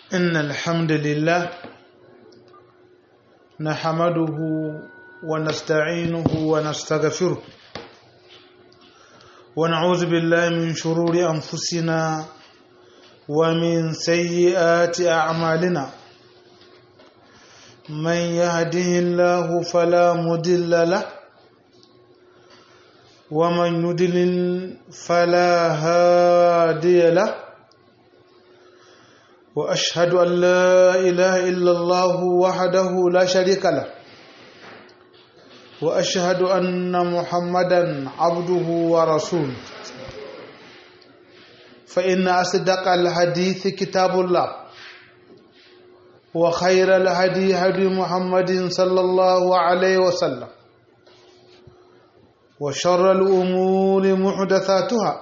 إن الحمد لله نحمده ونستعينه ونستغفره ونعوذ بالله من شرور أنفسنا ومن سيئات أعمالنا من يهده الله فلا مضل له ومن يضلل فلا هادي له واشهد ان لا اله الا الله وحده لا شريك له واشهد ان محمدا عبده ورسوله فان اصدق الحديث كتاب الله وخير الهدي هدي محمد صلى الله عليه وسلم وشر الامور محدثاتها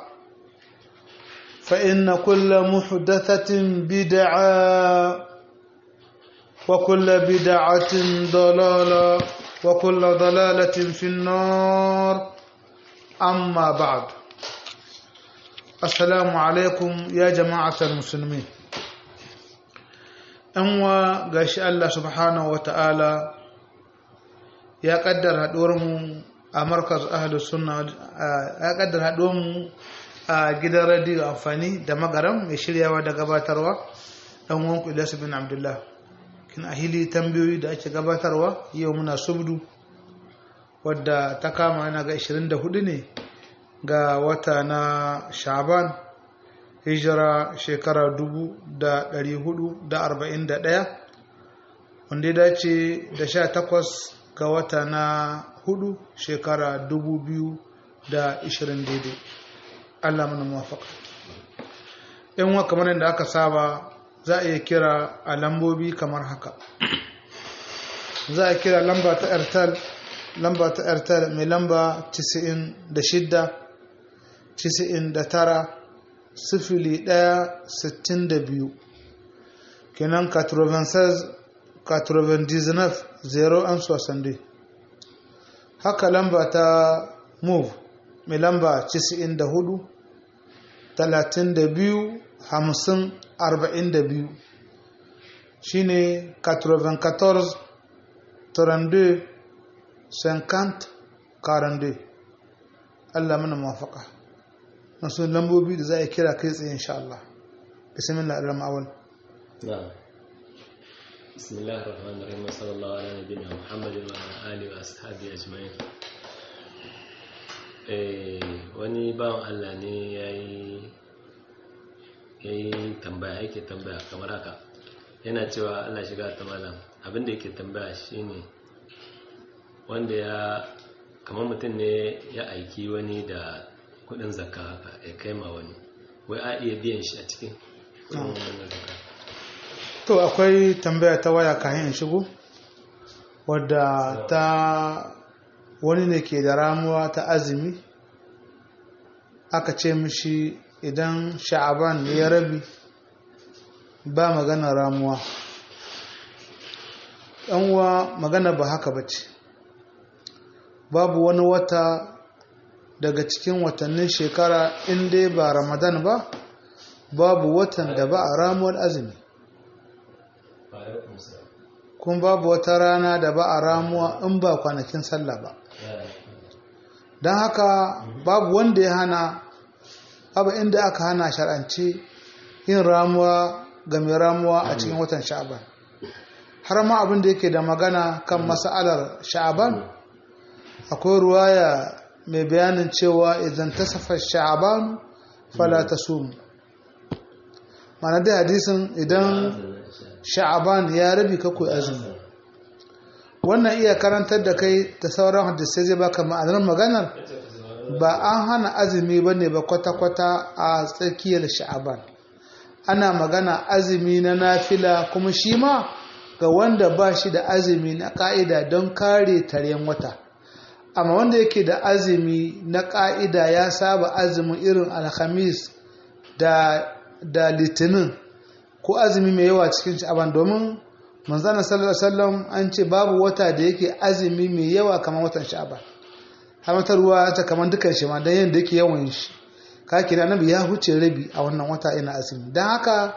فإن كل محدثة بدعة وكل بدعة ضلالة وكل ضلالة في النار أما بعد السلام عليكم يا جماعة المسلمين أنوا قاش الله سبحانه وتعالى يا قدر هدورهم أمركز أهل السنة يا قدر هدورهم a gidan radiyo amfani da magaram mai shiryawa da gabatarwa ɗan wanku ilyasu bin abdullah kin a hili tambayoyi da ake gabatarwa yau muna subdu wadda ta kama yana ga 24 ne ga wata na shaban hijira shekara 441 wanda ya dace da 18 ga wata na 4 shekara 2020 daidai Allah mana muwafaka in wa kamar yadda aka saba za a iya kira a lambobi kamar haka za a kira lamba ta airtel lamba ta airtel mai lamba 96 99 sifili 1 62 kenan 96 99 0 an sosande haka lamba ta move mai lamba 94 32 50 42 shine 94 32 50 42 Allah mana mafaka masu lambobi da za a kira kai tsaye insha Allah bismillah ar-rahman awal na'am bismillahir rahmanir rahim sallallahu ala nabiyina muhammadin wa ala alihi wa ashabihi ajma'in wani bawan Allah ne ya yi tambaya yake tambaya kamar haka yana cewa Allah shiga ta malam abinda yake tambaya shine wanda ya kamar mutum ne ya aiki wani da kudin zakka haka ya kai ma wani wai a iya biyan shi a cikin to akwai tambaya ta waya kayan shigo wadda ta wani ne ke da ramuwa ta azumi aka ce mishi idan sha'aban ya rabi ba magana ramuwa uwa magana ba haka ba ce babu wani wata daga cikin watannin shekara inda ba ramadan ba babu watan da ba a ramuwar azumi kun babu wata rana da ba a ramuwa in ba kwanakin sallah ba don haka babu wanda ya hana babu inda aka hana shar'anci yin ramuwa ga mai ramuwa a cikin watan sha'aban har ma abin da yake da magana kan mas'alar sha'aban akwai ruwaya mai bayanin cewa idan ta safa sha'aban fala ta sumu mana dai hadisin idan sha'aban ya rabi kakwai azumi wannan iya karantar da kai da sauran hadisai zai baka ma'anar maganar ba an hana azumi ba ne ba kwata-kwata a tsakiyar sha'aban ana magana azumi na nafila kuma shi ma ga wanda ba shi da azumi na ka'ida don kare taryen wata amma wanda yake da azumi na ka'ida ya saba azumin irin alhamis da, da litinin ko azumi mai yawa cikin sha'aban domin manzana sallallahu alaihi wasallam an ce babu wata da yake azumi mai yawa kamar watan sha'aban har ruwa ta kamar dukan shi ma dan yanda yake yawan shi ka kira nabi ya huce rabi a wannan wata ina azumi dan haka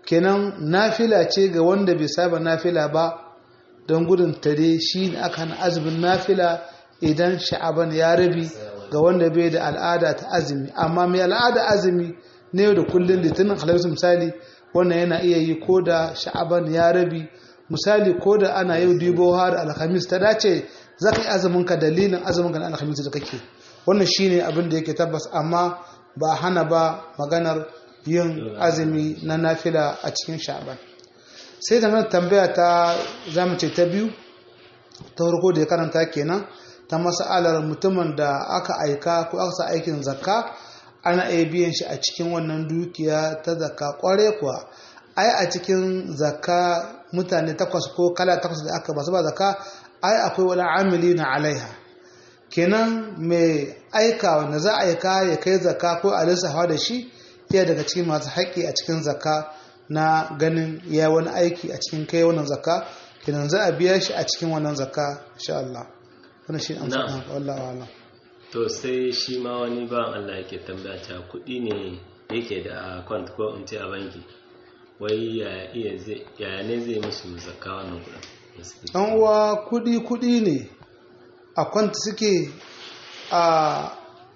kenan nafila ce ga wanda bai saba nafila ba don gudun tare shi ne aka hana azumin nafila idan sha'aban ya rabi ga wanda bai da al'ada ta azumi amma mai al'ada azumi ne da kullum litinin halarsu misali wannan yana iya yi ko da sha'aban ya rabi misali ko da ana yau dubo har alhamis ta dace za ka yi azumin ka dalilin azumin ka na alhamis da kake wannan shine abin da yake tabbas amma ba a hana ba maganar yin azumi na nafila a cikin sha'aban sai da mana tambaya ta zamu ce ta biyu ta farko da ya karanta kenan ta mas'alar mutumin da aka aika ko aka sa aikin zakka ana iya biyan shi a cikin wannan dukiya ta zakka kware kuwa ai a cikin zakka mutane takwas ko kala takwas da aka basu ba zakka ai akwai wani amili na alaiha kenan mai aika wanda za a aika ya kai zakka ko a lissafa da shi iya daga cikin masu haƙƙi a cikin zakka na ganin ya wani aiki a cikin kai wannan zakka kenan za a biya shi a cikin wannan zakka insha Allah wannan shi amsa Na'am. kan wallahi wa'ala to sai shi ma wani bawan Allah yake tambaya cewa kuɗi ne yake da account ko in ce a banki wai ya iya zai ya ne zai musu zakka wannan kuɗin da suke ciki? ɗan uwa kudi kudi ne a kwanta suke a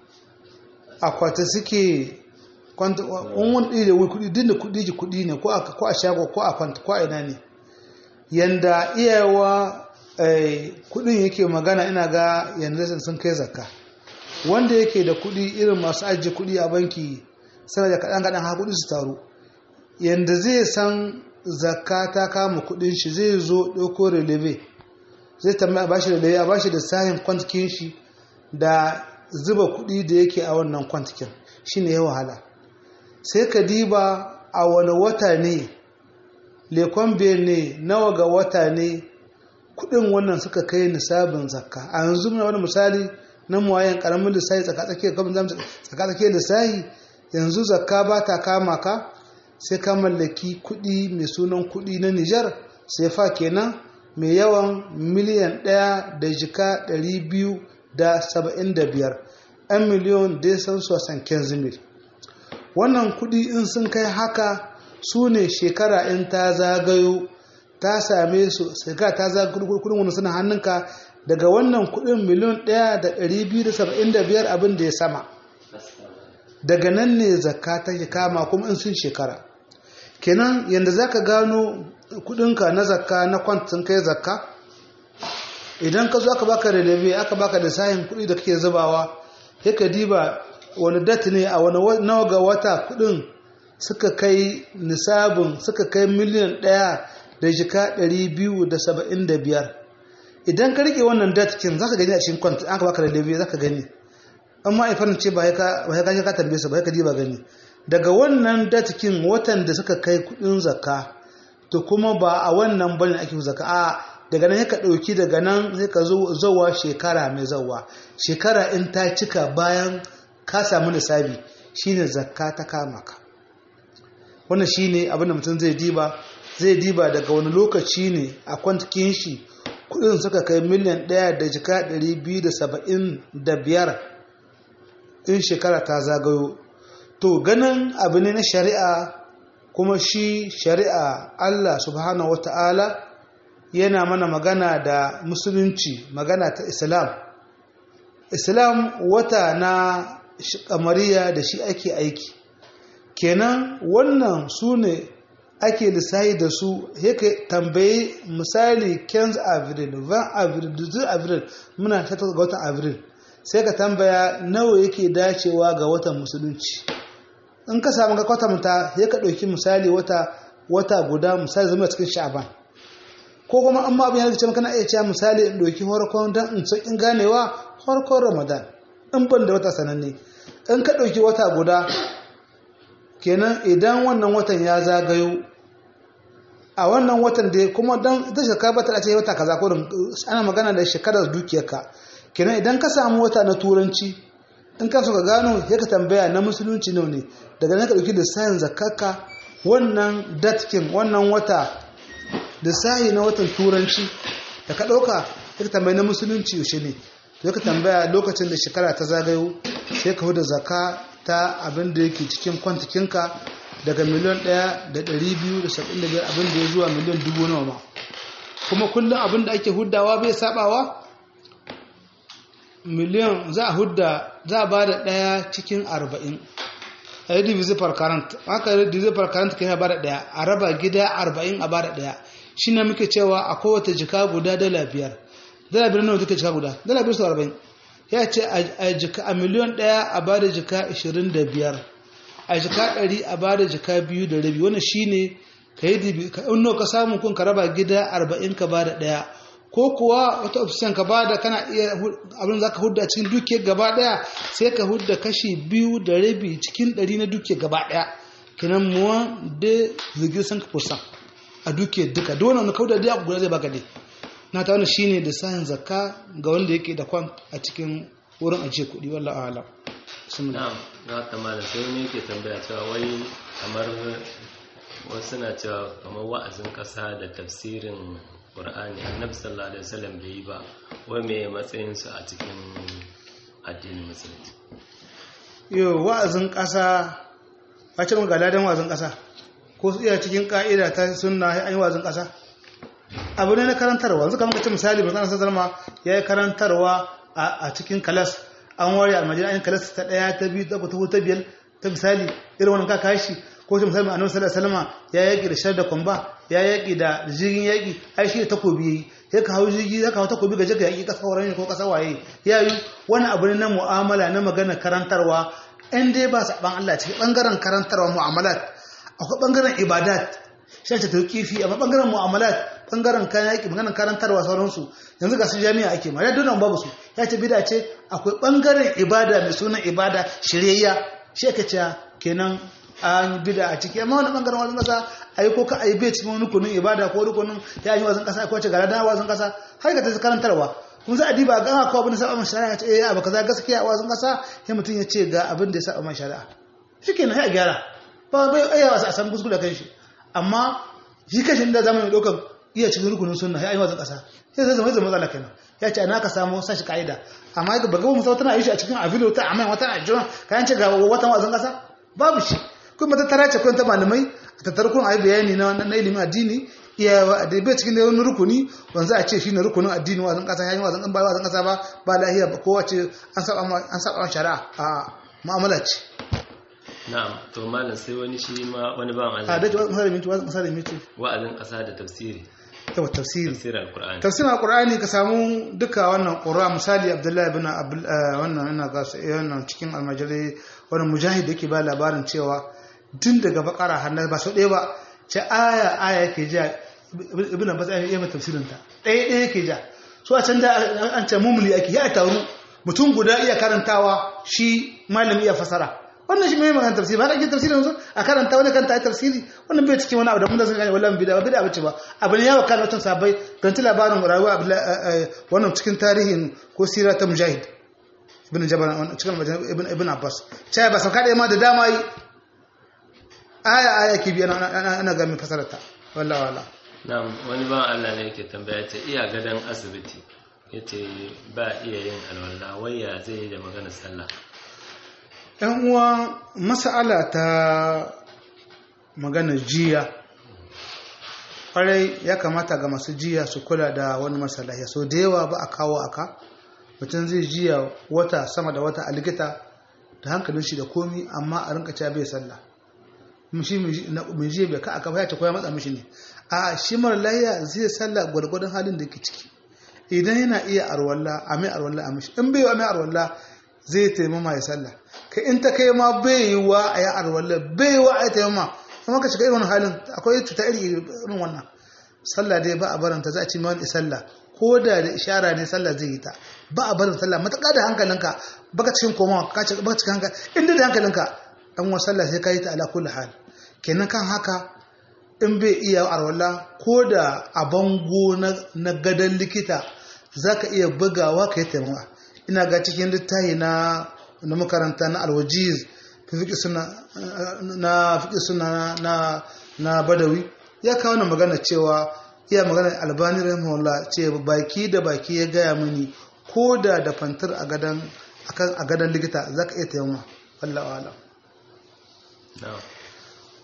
akwata suke kwanta in wani ɗaya da wuri kudi dinda kudi ji kudi ne ko a ko a shago ko a kwanta ko a ina ne yanda iyawa eh, kudin yake magana ina ga yanda sun kai zakka wanda yake da kudi irin masu ajiye kudi a banki sana da kaɗan kaɗan ha kudi su taru yanda zai san zakka ta kama kudin shi zai zo ɗauko releve zai tambaya a bashi releve a bashi da sahin kwantikin shi da zuba kudi da yake a wannan kwantikin shine ya wahala sai ka diba a wani wata ne lekon ne nawa ga wata ne kudin wannan suka kai nisabin zakka a yanzu muna wani misali na muwayen karamin lissahi tsakatsakiyar kamar zamu tsakatsakiyar lissahi yanzu zakka ba ta kama ka sai ka mallaki kudi mai sunan kudi na Nijar sai fa kenan mai yawan miliyan ɗaya da jika ɗari biyu da saba'in da biyar ɗan miliyon da san sosan kenzimil wannan kudi in sun kai haka su ne shekara in ta zagayo ta same su shekara ta zagayo kudin wani suna hannunka daga wannan kudin miliyon ɗaya da ɗari biyu da saba'in da biyar abin da ya sama daga nan ne zakka take kama kuma in sun shekara kenan yadda za ka gano kudinka na zakka na kwantin kai zakka idan ka zo aka baka releve aka baka da sahin kudi da kake zubawa sai ka diba wani dat ne a wani nawa ga wata kudin suka kai nisabin suka kai miliyan ɗaya da jika ɗari biyu da saba'in da biyar idan ka rike wannan datkin za ka gani a cikin kwanta aka baka releve za ka gani amma ifan ce ba ya ka ka tambaye su ba ya ka diba gani daga wannan datkin watan da suka kai kudin zakka to kuma ba a wannan bane ake zakka a daga nan ka dauki daga nan sai ka zowa shekara mai zawa shekara in ta cika bayan ka samu nisabi shine zakka ta kama ka wannan shine abin da mutum zai diba zai diba daga wani lokaci ne a kwantikin shi kudin suka kai miliyan ɗaya da jika ɗari biyu da saba'in da biyar in shekara ta zagayo to ganin abu ne na shari'a kuma shi shari'a Allah subhanahu wata'ala yana mana magana da musulunci magana ta islam islam wata na kamariya da shi ake aiki kenan wannan su ne ake lissahi da su yake tambayi misali 15 avril 20 avril 12 avril muna 18 ga watan avril sai ka tambaya nawa yake dacewa ga watan musulunci in ka samu ga kwatanta ya ka ɗauki misali wata wata guda misali zama cikin sha'aban ko kuma amma abin ya ce maka na iya cewa misali in ɗauki farkon don in sauƙin ganewa farkon ramadan in ban da wata sananne in ka ɗauki wata guda kenan idan wannan watan ya zagayo a wannan watan da kuma don ita shekara ba ta ce wata kaza ko ana magana da shekarar dukiyarka kenan idan ka samu wata na turanci in ka so ka gano ya ka tambaya na musulunci ne ne daga nan ka dauki lissafin zakaka wannan datkin wannan wata lissafi na watan turanci da ka dauka ya ka tambaya na musulunci yaushe ne ya ka tambaya lokacin da shekara ta zagayo sai ka huda zaka ta abin da yake cikin kwantikinka daga miliyan ɗaya da ɗari biyu da saba'in da biyar abin da ya zuwa miliyan dubu nawa ma kuma kullum abin da ake huddawa bai sabawa miliyan za a hudda za a ba da ɗaya cikin arba'in a yi divisi per current haka yi divisi per current kai ba da ɗaya a raba gida arba'in a ba da ɗaya shi ne muke cewa a kowace jika guda dala biyar dala biyar nawa take jika guda dala biyar su arba'in ya ce a jika a miliyan ɗaya a ba da jika ashirin da biyar a jika ɗari a ba da jika biyu da rabi wannan shi ne ka yi dibi ka in ka samu kun ka raba gida arba'in ka ba da ɗaya ko kuwa wata option ka bada kana iya abin za ka hudda cikin dukiyar gaba daya sai ka hudda kashi biyu da rabi cikin ɗari na dukiyar gaba daya kinan muwa da zirgin san ka fursa a dukiyar duka da wani kauda da guda zai baka dai na ta wani shine da sahin zakka ga wanda yake da kwan a cikin wurin ajiye kuɗi wallah a'lam na'am na ta malam sai wani yake tambaya cewa wai kamar wasu na cewa kamar wa'azin ƙasa da tafsirin ƙur'ani annabi sallallahu alaihi wasallam bai yi ba wai me matsayin su a cikin addinin musulunci yo wa'azin ƙasa a ce ga ladan wa'azin ƙasa ko su iya cikin ka'ida ta sunna an yi wa'azin ƙasa abu ne na karantarwa yanzu kamar kace misali ba zan zalma ya yi karantarwa a cikin kalas an ware almajiri an yi kalas ta ɗaya ta biyu ta hutu ta biyar ta misali irin wannan ka kashi ko ta misali annabi sallallahu alaihi wasallam ya yaki da shar da kwamba ya yaki da jirgin yaki ai shi takobi yayi ya ka hau jirgi ya ka hau takobi ga jaka yaki kasa wurin ko kasa waye ya yi wani abu ne na mu'amala na magana karantarwa in dai ba saban Allah cikin bangaren karantarwa mu'amalat akwai bangaren ibadat shi ta tauqifi amma bangaren mu'amalat bangaren kayan yaki maganar karantarwa sauransu yanzu ga su jami'a ake ma ya dole babu su ya ce bida ce akwai bangaren ibada mai sunan ibada shiryayya shi aka ce kenan an bida a ciki amma wani bangaren wazin kasa a yi ko ka a yi bai cikin rukunin ibada ko rukunin ya yi wazin kasa ko ce gara da wazin kasa har ka ta karantarwa kun za a diba ga haka abin da saba masa shari'a ce eh abu kaza gaskiya wazin kasa sai mutum ya ce ga abin da ya saba masa shari'a shikenan sai a gyara ba bai ayawa a san kuskure kan shi amma shi kashin da zamanin dokan iya cikin rukunin sunna ya yi wazin kasa sai zai zama zama matsala kenan ya ce ana ka samu sashi ka'ida amma ga bagaba musa tana yi shi a cikin avilo ta amma wata a jiran kayan ce ga watan wazin kasa babu shi kuma ta tara ce ta malamai a tattar kun ayi bayani na na ilimin addini iya da bai cikin da wani rukuni wanzu a ce shi ne rukunin addini wazin kasa yayin wazin ba wazin kasa ba ba lahiya ba kowa ce an saba an saba shari'a a mu'amala ce na'am to malam sai wani shi ma wani ba a Allah da misali miti misali miti wa'azin ƙasa da tafsiri yawa tafsiri tafsirin alqur'ani tafsirin alqur'ani ka samu duka wannan qur'a misali abdullahi ibn Abdul- eh, wannan ina ga su- eh, wannan cikin almajiri wannan mujahid yake ba labarin cewa tun daga bakara har na ba sau ɗaya ba ce aya aya yake ja ibn abbas ya yi tafsirin ta ɗaya ɗaya yake ja so a can da an ce mumuli ake ya taru mutum guda iya karantawa shi malami iya fasara wannan shi mai magana tafsiri ba ka ake tafsiri yanzu a karanta wani kanta a tafsiri wannan bai cikin wani abu da mun da sun gane wallahi bida ba bida bace ba abu ne yawa kan watan sabai kan ci labarin rayuwa Abdullah- eh, eh, wannan cikin tarihin ko sira ta mujahid ibn jabal wannan cikin majalisar ibn ibn abbas sai ba sauka da ma da dama yi aya aya ke biya ana ana- ana ga mai fasarata wallahi wallahi na'am wani ba Allah ne yake tambaya ce iya gadan asibiti yace ba iya yin alwala waya zai yi da maganar sallah ‘yan uwa masala ta magana jiya ƙwarai ya kamata ga masu jiya su kula da wani masalahi so da yawa ba a kawo aka mutum zai jiya wata sama da wata a likita da hankalin shi da komi amma a rinka cewa bai sallah Kuma shi mai jiya bai ka aka ba ya ce koya matsa mishi ne a shi mara lahiya zai sallah gwargwadon halin da ke ciki idan yana iya arwalla a mai arwalla a mishi in bai yi a mai arwalla zai taimama ya sallah kai in ta kai ma bai yi wa a yi arwalla bai yi wa a yi taimama kuma ka shiga irin halin akwai cuta iri irin wannan sallah dai ba a baranta za a ci mawani sallah ko da da ishara ne sallah zai yi ta ba a barin sallah matuƙa da hankalinka baka cikin komawa ka ci baka cikin hankali inda da hankalinka dan wa sallah sai ka yi ta ala kulli hal kenan kan haka in bai iya arwala ko da a bango na gadon likita za ka iya bugawa ka yi taimaka ina ga cikin littafi na na makaranta na alwajiz fiƙi suna na fiƙi suna na na badawi ya kawo na magana cewa iya magana albani rahimahullah ce baki da baki ya gaya mini ko da da fantar a gadon a gadon likita za ka iya taimaka wallahi alam na'am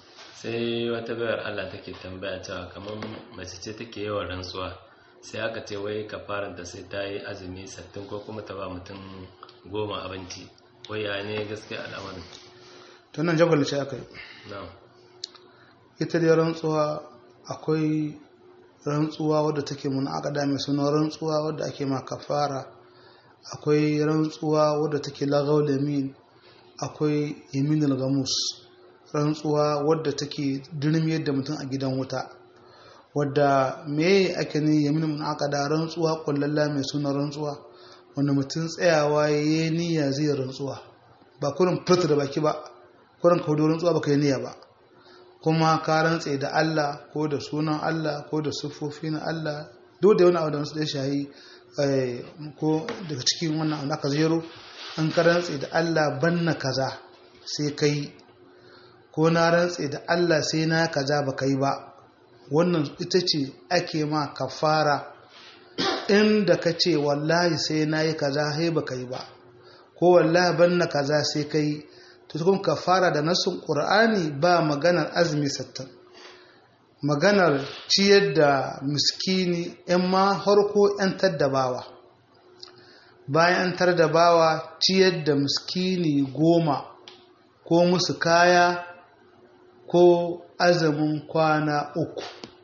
sai wata bayar Allah take tambaya cewa kamar mace ce take yawan rantsuwa sai aka ce wai kafaranta sai ta yi azumi sattin ko kuma ta ba mutum goma abinci wai ya ne gaskiya al'amarin to nan jagwal ce aka yi na'am ita dai rantsuwa akwai rantsuwa wadda take mun akada mai suna rantsuwa wadda ake ma kafara akwai rantsuwa wadda take lagaw lamin akwai yaminul gamus rantsuwa wadda take dirmiyar da mutum a gidan wuta wadda me ake ne yamin mun akada rantsuwa kullalla mai suna rantsuwa wanda mutum tsayawa yayi niyya zai rantsuwa ba kurin furta da baki ba kurin kaudo rantsuwa baka yi niyya ba kuma ka rantse da Allah ko da sunan Allah ko da siffofi na Allah duk da wani abu da wasu da shahi ko daga cikin wannan abu aka zero an ka rantse da Allah banna kaza sai kai ko na rantse da Allah sai na kaza ba kai ba wannan ita ce ake ma kafara inda ka ce wallahi sai na yi kaza sai ba kai ba ko wallahi banna kaza sai kai to kuma kafara da nasun qur'ani ba maganar azumi sattan maganar ciyar da miskini yan ma harko yan taddabawa bayan an tar da bawa ciyar da miskini goma ko musu kaya ko azumin kwana uku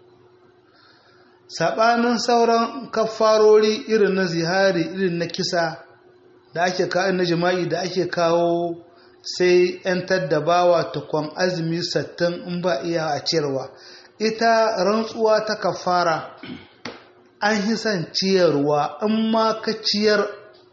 saɓanin sauran kafarori irin na zihari irin na kisa da ake kawo na jima'i da ake kawo sai 'yantar da bawa tukwan azumi sattin in ba iya a ciyarwa ita rantsuwa ta kafara an yi son ciyarwa in ma ka ciyar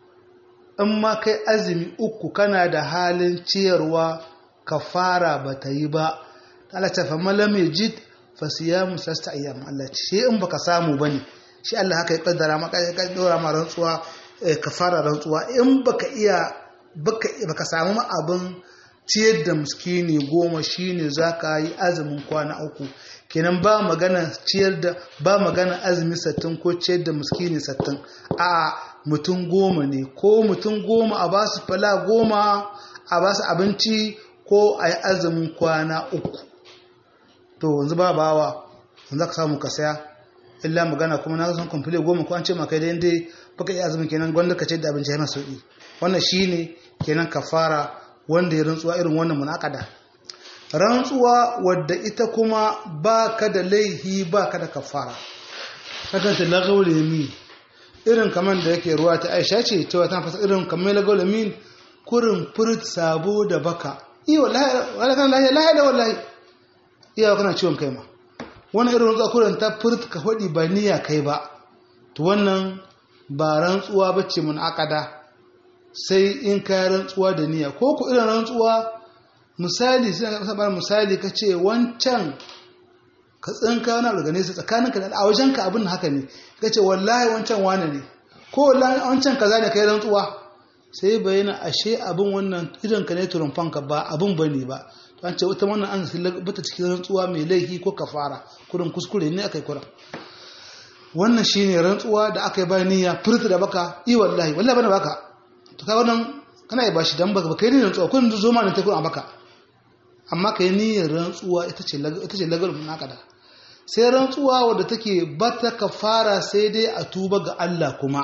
in ma kai azumi uku kana da halin ciyarwa kafara ba ta yi ba Allah ta fama lam jid fa siyamu sasta ayyam Allah ce shi in baka samu bane shi Allah haka ya kaddara maka ya dora ma rantsuwa kafara rantsuwa in baka iya baka samu abin ciyar da miskini goma shine zaka yi azumin kwana uku kenan ba magana ciyar da ba magana azumi sattin ko ciyar da miskini sattin a mutum goma ne ko mutum goma a ba su fala goma a ba su abinci ko a yi azumin kwana uku to yanzu ba bawa yanzu ka samu ka saya illa magana kuma na san kwamfile goma ko an ce maka dai dai baka yi azumin kenan gwanda ka ce da abinci ya masu sauki wannan shine kenan kafara wanda ya rantsuwa irin wannan munakada rantsuwa wadda ita kuma ba ka da laihi ba ka da kafara haka ta lagawul yamin irin kamar da yake ruwa ta aisha ce cewa ta fasa irin kamar lagawul yamin kurin furit sabo da baka iya wallahi kan lahiya lahiya da wallahi iya kana ciwon kai ma wannan irin rantsuwa kurin ta furit ka hodi ba niyya kai ba to wannan ba rantsuwa bace mun akada sai in ka rantsuwa da niyya ko ku irin rantsuwa misali sai ka saba misali ka ce wancan ka tsinka wani abu gane su tsakaninka da a wajenka abin haka ne ka ce wallahi wancan wane ne ko wallahi wancan kaza ne kai rantsuwa sai bayyana ashe abin wannan idan ka ne turumfanka ba abin bane ba to an ce wata wannan an bata cikin rantsuwa mai laifi ko kafara kurin kuskure ne akai kuran wannan shine rantsuwa da aka yi bayan niyya furta da baka i wallahi wallahi bana baka to kai wannan kana yi bashi dan baka kai ne rantsuwa kun zo ma ne ta kun a baka amma kai niyyar rantsuwa ita ce ita ce lagal munakada sai rantsuwa wadda take bata kafara sai dai a tuba ga Allah kuma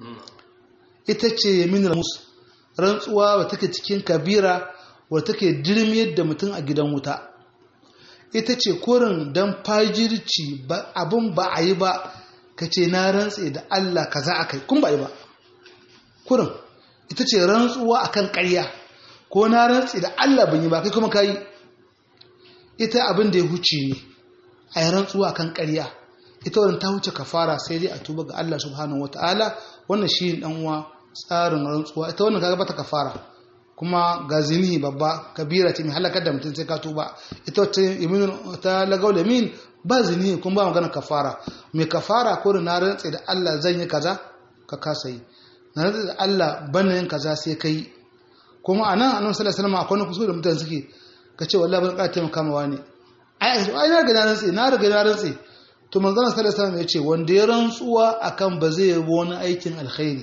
ita ce yaminul mus rantsuwa wadda take cikin kabira wadda take dirmiyar da mutum a gidan wuta ita ce kurin dan fajirci abin ba a yi ba ka ce na rantse da Allah kaza akai kun ba yi ba kurin ita ce rantsuwa akan ƙarya ko na rantse da Allah ban yi ba kai kuma kai ita abin da ya huce ne a yi rantsuwa kan ƙarya ita wadda ta huce kafara sai dai a tuba ga Allah subhanahu wataala wannan shi dan uwa tsarin rantsuwa ita wannan kaga bata kafara kuma ga zini babba kabira ce mai halakar da mutum sai ka tuba ita wata yamin ta lagau da min ba zini kuma ba magana kafara mai kafara ko da na rantse da Allah zan yi kaza ka kasa yi na rantse da Allah ban yin kaza sai kai kuma anan annabi sallallahu alaihi wasallam akwai kuskure da mutane suke ka ce wallahi ban ƙara taimaka mawa ne ai ai na riga na rantse na riga na rantse to manzon sallallahu alaihi wasallam ya ce wanda ya rantsuwa akan ba zai yi wani aikin alkhairi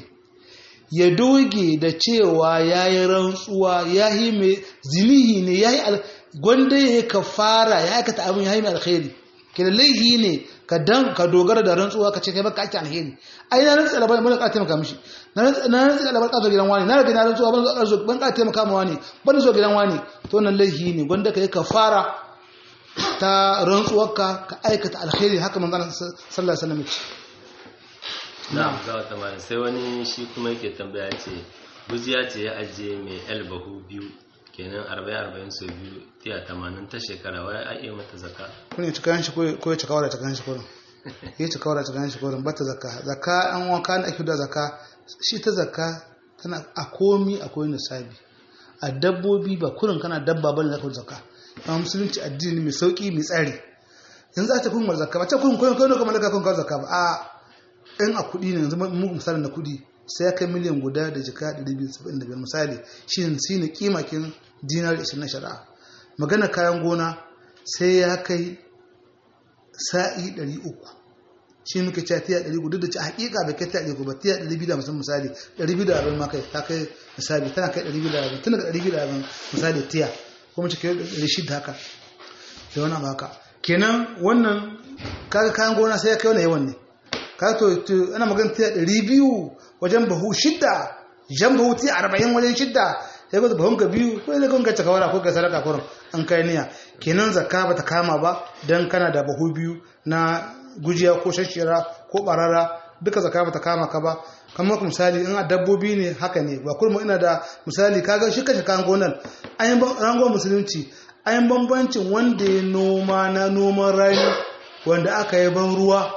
ya doge da cewa ya yi rantsuwa ya yi mai zinihi ne ya yi gwanda ya kafara ya aikata abin ya yi mai alkhairi kina laihi ne ka dan ka dogara da rantsuwa ka ce kai baka ake alheri ai na rantsa da ban ka taimaka mishi na rantsa da ban ka zo gidan wani na rage na rantsuwa ban zo ban ka taimaka ma wani ban zo gidan wani to nan laihi ne gwanda ka yi kafara ta rantsuwarka ka aikata alheri haka manzon sallallahu alaihi wasallam ce na'am za ta mara sai wani shi kuma yake tambaya ce gujiya ce ya ajiye mai albahu biyu kenan arba'in arba'in sau biyu tiya tamanin ta shekara wai a iya mata zaka kun yi cikayen shi ko ya cikawa da cikayen shi kurin ya cikawa da cikayen shi kurin bata zaka zaka an wanka na ake da zaka shi ta zaka tana a komi akwai nisabi a dabbobi ba kurin kana dabba bane zaka zaka amma musulunci addini mai sauki mai tsari yanzu a ta kun mar zaka ba ta kun kun kun kamar kun kawo zaka ba a in a kuɗi ne yanzu mu misalin na kuɗi sai ya kai miliyan guda da jika 275 misali shi ne kimakin dinar 20 na shari'a magana kayan gona sai ya kai sa'i 300 shi muke cewa tiya 300 duk da ci hakika bai kai tiya 300 ba tiya 250 misali 240 ma kai ta kai misali tana kai 240 tun daga 240 misali tiya kuma ci kai 600 haka da wani abu haka kenan wannan kaga kayan gona sai ya kai wani yawan ne ka to ana magana tiya 200 wajen bahu shidda jan bahu tiya 40 wajen shidda sai ka bahun ka biyu ko sai ka cika wara ko ka sadaka kurin an kai niyya kenan zakka bata kama ba dan kana da bahu biyu na gujiya ko shashira ko barara duka zakka bata kama ka ba kamar misali in a dabbobi ne haka ne ba kurmu ina da misali kaga shi kashe kan gonan an rangon musulunci an bambancin wanda ya noma na noman rani wanda aka yi ban ruwa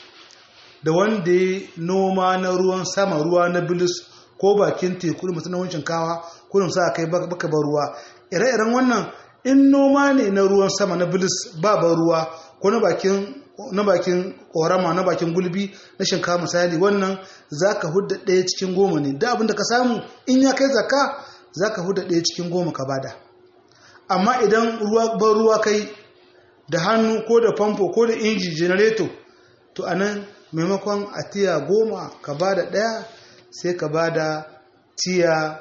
da wanda ya noma na ruwan sama ruwa na bilis ko bakin teku mutum na wancin kawa kurin sa kai baka bar ruwa ire-iren wannan in noma ne na ruwan sama na bilis ba bar ruwa ko na bakin na bakin korama na bakin gulbi na shinkafa misali wannan zaka hudda ɗaya cikin goma ne da abinda ka samu in ya kai zakka zaka hudda ɗaya cikin goma ka bada amma idan ruwa ban ruwa kai da hannu ko da famfo ko da inji generator to anan maimakon a tiya goma ka bada ɗaya sai ka bada tiya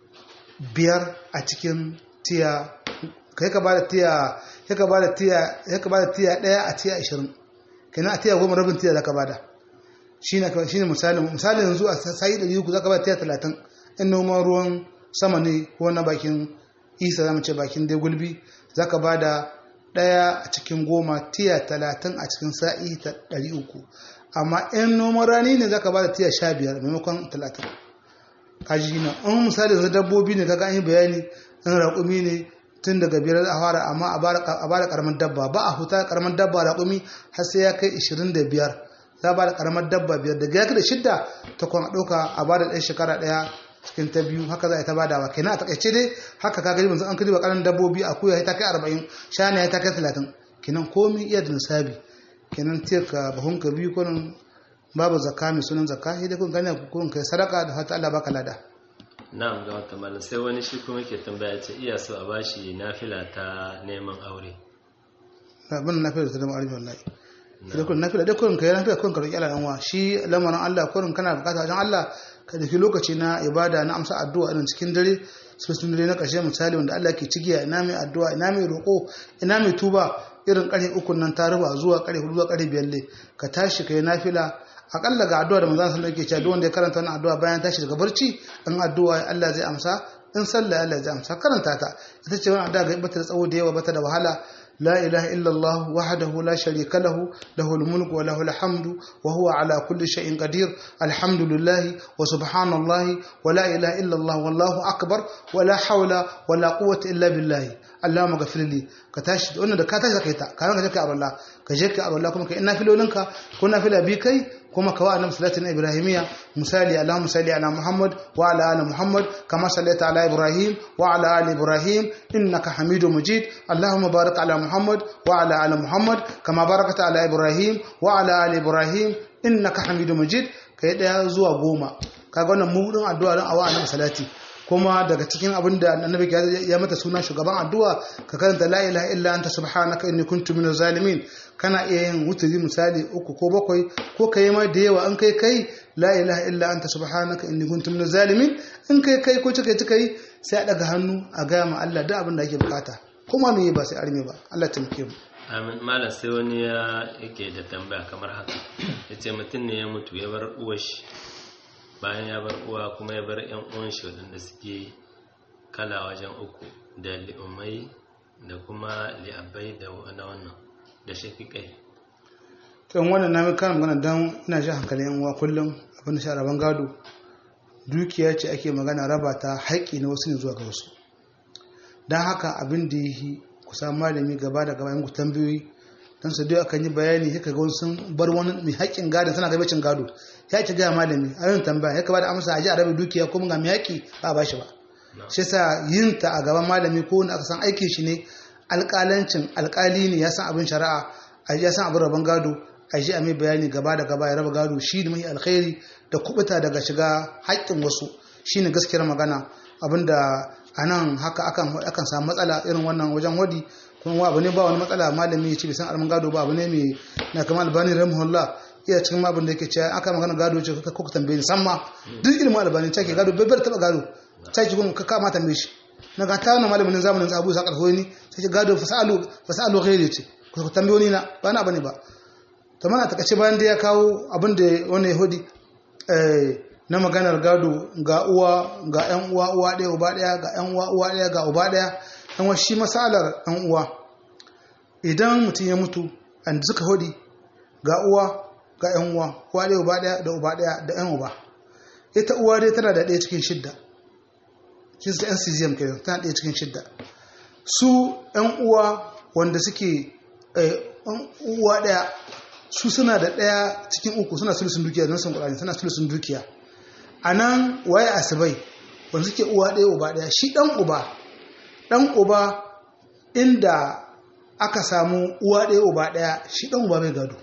biyar a cikin tiya kai ka bada tiya ya ka bada tiya ya ka bada tiya daya a tiya 20 kenan a tiya goma rabin tiya zaka bada shine shine misali misali yanzu a sai 300 zaka bada tiya 30 in noman ruwan sama ne ko na bakin isa zamu ce bakin dai gulbi zaka bada daya a cikin goma tiya 30 a cikin sa'i ta 300 amma in noman rani ne zaka bada tiya 15 maimakon 30 kaji na in misali yanzu dabbobi ne kaga an yi bayani in raƙumi ne tun daga biyar a fara amma a bada karamar dabba ba a huta karamar dabba raƙumi har sai ya kai 25 za a bada karamar dabba biyar daga ya kai da shidda ta kwan ɗauka a bada ɗaya shekara ɗaya cikin ta biyu haka za a ta badawa kenan a takaice dai haka ka gani yanzu an kaji ba ƙaramin dabbobi a kuya ta kai 40 shana ya ta kai 30 kenan komi iya da nisabi kenan tirka bahunka biyu kunin babu zakka mai sunan zakka sai dai kun gane kun kai sadaka da hata Allah baka lada na'am ga wata malam sai wani shi kuma ke tambaya ce iya so a bashi nafila ta neman aure abin nafila ta neman aure wallahi idan kun nafila dai kun kai nafila kun karki Allah dan wa shi lamarin Allah kun kana bukata wajen Allah ka dauki lokaci na ibada na amsa addu'a irin cikin dare sun dare na ƙarshe misali wanda Allah ke cigiya ina mai addu'a ina mai roƙo ina mai tuba irin ƙarfe uku nan ta ruba zuwa ƙarfe hudu zuwa ƙarfe biyar ne ka tashi ka yi nafila akalla ga addu'a da manzon sallallahu alaihi wasallam yake cewa wanda ya karanta wannan addu'a bayan tashi daga barci in addu'a Allah zai amsa in sallah Allah zai amsa karanta ta ita ce wannan addu'a ga bata da tsawo da yawa bata da wahala لا إله إلا الله وحده لا شريك له له الملك وله الحمد وهو على كل شيء قدير الحمد لله وسبحان الله ولا إله إلا الله والله أكبر ولا حول ولا قوة إلا بالله اللهم اغفر لي كتاش wannan da ka tashi zaka ka ranka ka Allah ka je ka Allah kuma ka ina filolinka ko na fila bi kai kuma ka wa annabi salatin ibrahimiya misali allahumma salli ala muhammad wa ala ali muhammad kama sallaita ala ibrahim wa ala ali ibrahim innaka hamidum majid allahumma barik ala muhammad wa ala ali muhammad kama barakata ala ibrahim wa ala ali ibrahim innaka hamidum majid kai daya zuwa goma kaga wannan mudin addu'a don awa annabi salati kuma daga cikin abin da annabi ya mata suna shugaban addu'a ka karanta la ilaha illa anta subhanaka inni kuntu minaz zalimin kana iya yin wuturi misali uku ko bakwai ko kai ma da yawa an kai kai la ilaha illa anta subhanaka inni kuntu minaz zalimin in kai kai ko cika cika yi sai a daga hannu a gaya ma Allah duk abin da ake bukata kuma me ba sai arme ba Allah taimake mu amin malam sai wani ya yake da tambaya kamar haka ya ce mutum ne ya mutu ya bar uwar shi bayan ya bar uwa kuma ya bar yan uwan shi waɗanda suke kala wajen uku da li'ummai da kuma li'abbai da na wannan da shafiƙai kan wannan na mai kan magana don ina shi hankalin yan uwa kullum abin da shi rabon gado dukiya ce ake magana raba ta haƙƙi na wasu ne zuwa ga wasu don haka abin da yi ku samu malami gaba da gaba yin ku tambayoyi don su dai akan yi bayani ya kaga wani sun bar wani mai haƙƙin gado suna gabacin gado ya ki gaya malami a yin tambaya ya ka bada amsa a ji a rabe dukiya kuma ga mai haƙƙi ba a bashi ba shi sa yin ta a gaban malami ko wanda aka san aikin shi ne alƙalancin alƙali ne ya san abin shari'a a ya san abin rabon gado a ji a mai bayani gaba da gaba ya raba gado shi ne mai alkhairi da kubuta daga shiga haƙƙin wasu shi ne gaskiyar magana abinda a nan haka akan samu matsala irin wannan wajen wadi kuma abu ne ba wani matsala malami ya ce bai san alman gado ba abu ne mai na kama albani rahimahullah iya cikin abin da yake cewa aka magana gado ce kuka kuka tambaye ni samma duk ilimin albani ta ke gado bai bar taba gado ta ke kuma ka kama tambaye shi na ga tawana malamin zamanin sa Abu Sa'ad al-Huwaini ta ke gado fasalu fasalu ghairi ce ku tambaye ni na ba na bane ba to mana ta kace bayan da ya kawo abin da wani yahudi eh na maganar gado ga uwa ga yan uwa uwa ɗaya uba ɗaya ga yan uwa uwa ɗaya ga uba ɗaya yan wa shi masalar yan uwa idan mutum ya mutu an suka hudi ga uwa ga yan uwa uwa ɗaya uba ɗaya da uba ɗaya da yan uba ita uwa dai tana da ɗaya cikin shidda kin sa NCGM kenan tana ɗaya cikin shidda su yan uwa wanda suke uwa ɗaya su suna da ɗaya cikin uku suna sulusun dukiya don sun ƙurani suna sulusun dukiya a nan waye asibai wanda suke uwa ɗaya uba ɗaya shi ɗan uba ɗan uba inda aka samu uwa ɗaya uba ɗaya shi ɗan uba bai gado